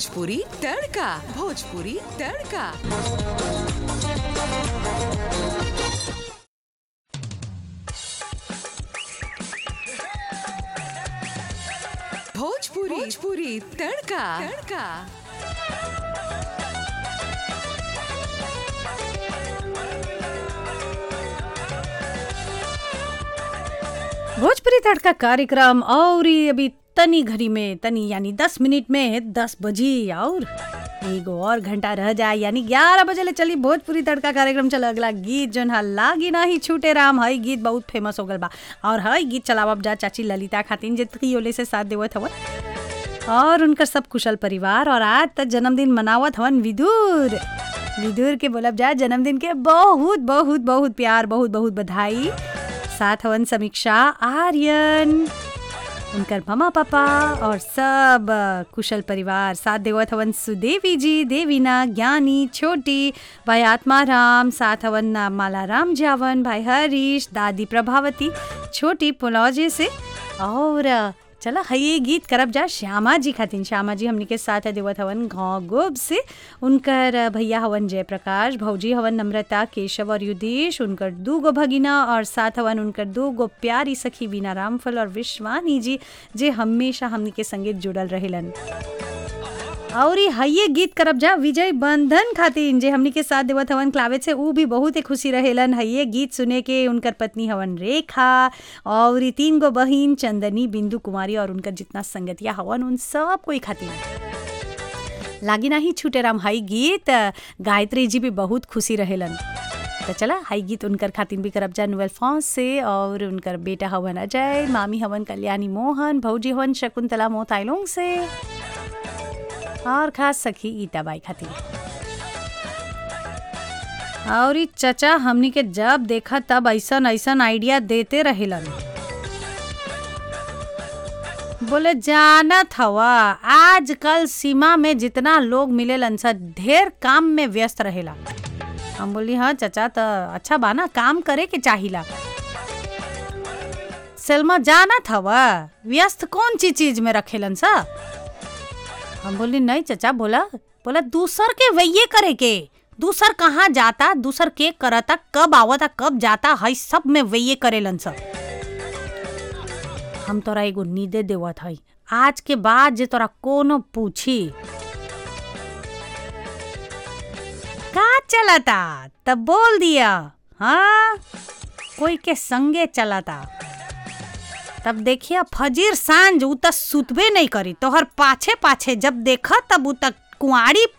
भोजपुरी तड़का भोजपुरी तड़का भोजपुरी भोजपुरी तड़का तड़का भोजपुरी तड़का कार्यक्रम और ये अभी तनी घड़ी में तनी यानी दस मिनट में दस बजी और एगो और घंटा रह जाए यानी ग्यारह बजे ले चली भोजपुरी तड़का कार्यक्रम चल अगला गीत जोन है लागी ना ही छूटे राम हई गीत बहुत फेमस हो गल बा और हई गीत चलावब जा चाची ललिता खातिन जे त्रियोले से साथ देवत हवन और उनकर सब कुशल परिवार और आज तक जन्मदिन मनावत हवन विदुर विदुर के बोलब जा जन्मदिन के बहुत बहुत बहुत प्यार बहुत बहुत बधाई साथ हवन समीक्षा आर्यन उनकर ममा पापा और सब अ, कुशल परिवार साथ देवत हवन सुदेवी जी देवीना ज्ञानी छोटी भाई आत्माराम साथ हवन अ, माला राम जावन भाई हरीश दादी प्रभावती छोटी पुलौजे से और अ, चला हये गीत करब जा श्यामा जी खातिन श्यामा जी हमनी के साथ देवत हवन गाँव गोब से उनकर अ, भैया हवन जयप्रकाश भौजी हवन नम्रता केशव और युधेश उनकर दू गो भगिना और साथ हवन उनकर दू गो प्यारी सखी बीना रामफल और विश्वानी जी जे हमेशा हमनी के संगे जुड़ल रहेलन और ई हइये गीत करब जा विजय बंधन खातिन जे हमनी के साथ देवत हवन क्लावेट से ऊ भी बहुत ही खुशी रहेलन हइये गीत सुने के उनकर पत्नी हवन रेखा और ई तीन गो बहिन चंदनी बिंदु कुमारी और उनकर जितना संगतिया हवन उन सब कोई खातिन लागी नाही छूटे राम हई गीत गायत्री जी भी बहुत खुशी रहेलन तो चला हाई गीत उनकर खातिन भी करब जा नोवेल फॉन्स से और उनकर बेटा हवन अजय मामी हवन कल्याणी मोहन भौजी हवन शकुंतला मोताइलोंग से और खास सखी ईटाबाई खातिर और ई चचा हमनी के जब देखा तब ऐसन ऐसन आइडिया देते रहेलन बोले जानत हवा आजकल सीमा में जितना लोग मिलेलन स ढेर काम में व्यस्त रहेला हम बोली हाँ चचा तो अच्छा बा ना काम करे के चाहिला सेल्मा जानत हवा व्यस्त कौन ची चीज में रखेलन सा हम बोली नहीं चचा बोला बोला दूसर के वैये करे के दूसर कहाँ जाता दूसर के करता कब आवता कब जाता हई सब में वैये करेलन सब हम तोरा एगो नीदे देवत हई आज के बाद जे तोरा कोनो पूछी का चलता तब बोल दिया हाँ कोई के संगे चलता तब देखिए फजीर सांझ उ त सुतबे नहीं करी तोहर पाछे पाछे जब देख तब उ त कुआरी